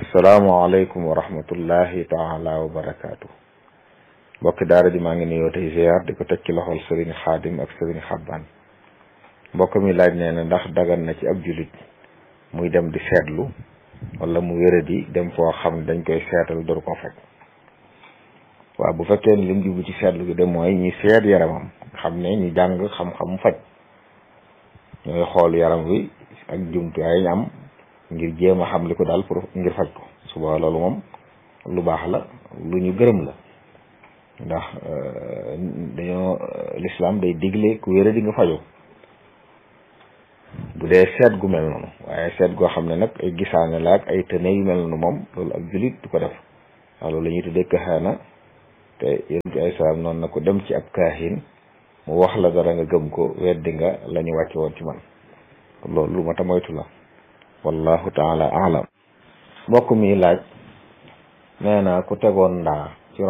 asalaamaaleykum wa rahmatullahi taala wa barakaatu mbokki daara ji maa ngi nuyoo tey ziar di ko teg ci loxol sëriñ xaadim ak sëriñ xabbaan mbokk mi laaj nee na ndax dagan na ci ab julit muy dem di seetlu wala mu wéradi dem foo xam ne dañ koy seetal door ko faj waaw bu fekkee ni lim jublu ci seetlu gi de mooy ñi seet yaramam xam ne ñu jàng xam-xam faj ñooy xool yaram wi ak jumtuwaay ñu am ngir jéem a xam li ko daal pour ngir faj ko suba loolu moom lu baax la lu ñu gërëm la ndax dañoo lislaam day digle ku wéra di nga fajoo bu dee seet gu mel noonu waaye seet goo xam ne nag ay gisaane la ak ay tëne yu mel noonu moom loolu ak julit du ko def waaw loolu la ñuy tuddee kaxaana te yonent ay salaam noonu na ko dem ci ab kaahin mu wax la dara nga gëm ko weddi nga la ñu wàcce woon ci man loolu lu ma ta moytu la wallahu taala alam mbokk mi laaj nee na ku tegoon ndaa